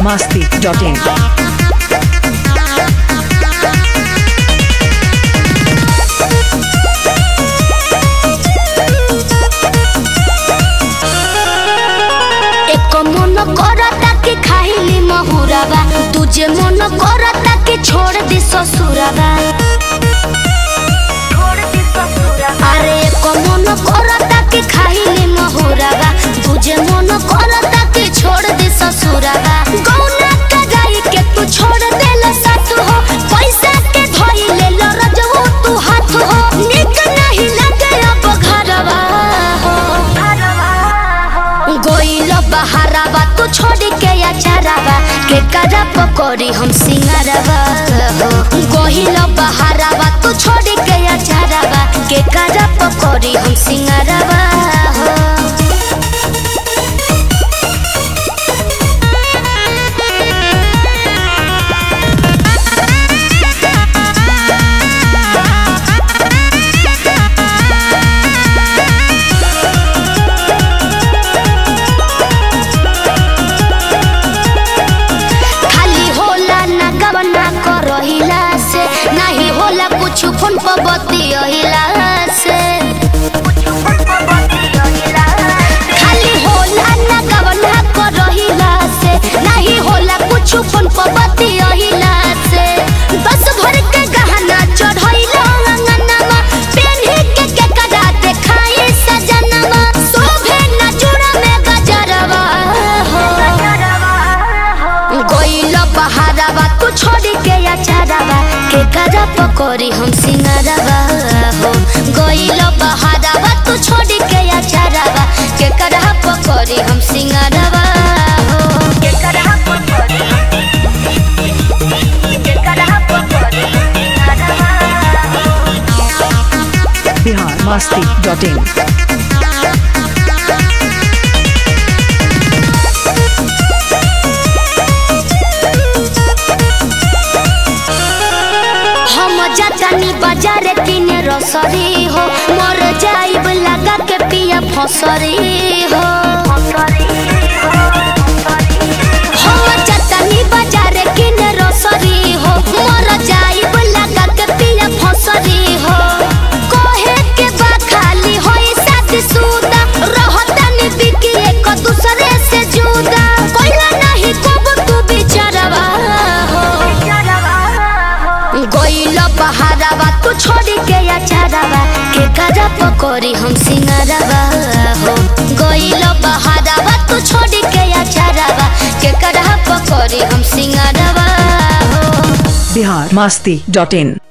masti.in. এক মন করতা के খাইলি মহুরাবা तुझे मन करता के छोड़ दे ससुराबा अरे एक मन करता के खाइली महुराबा तुझे मन करता के छोड़ दे ससुराबा गौना का गाई के तू छोड़ देला साथ हो पैसा के धोई ले लो रजऊ तू हाथ हो निक नहीं लगे अब घरवा हो गोइल बहाराबा तू छोड़ के अचाराबा के करा पकड़ी हम सिंगारबा हो गोइल बहाराबा तू छोड़ के अचाराबा के करा पकड़ी हम सिंगारबा हो खाली होला ना गवना करहिला से नहीं होला कुछ फोन पर बतियहिला से खाली होला ना गवना करहिला से नहीं होला कुछ फोन पर बतियहिला से बस भर के गहना चढ़इला अंगनमा पेन्ही के के कदा देखाई सजनमा शोभे ना जुड़ा में गजरवा हो गोइल बहाराबा तू छोड़ के अचाराबा के करा पकड़ी हम सिंगारबा हो गोइल बहाराबा तू छोड़ के अचाराबा के करा पकड़ी हम सिंगारबा हो के करा पकड़ी के करा पकड़ी सिंगारबा हो Bihar masti.in. हम जतनी बाजार किने रसरी हो मर जाइब लगा के पिया फसरी हो हम जतनी बाजार किने रसरी हो मर जाइब लगा के पिया फसरी हो कहे के बा खाली होई शादी सुदा रहतनी बिकी एक दूसरे से जुदा कोइला नहीं कब तू बिचारवा हो गोइल बहाराबा तू छोड़ के अचाराबा के करा पकड़ी हम सिंगारबा हो गोइल बहाराबा तू छोड़ के अचाराबा के करा पकड़ी हम सिंगारबा हो Bihar masti.in.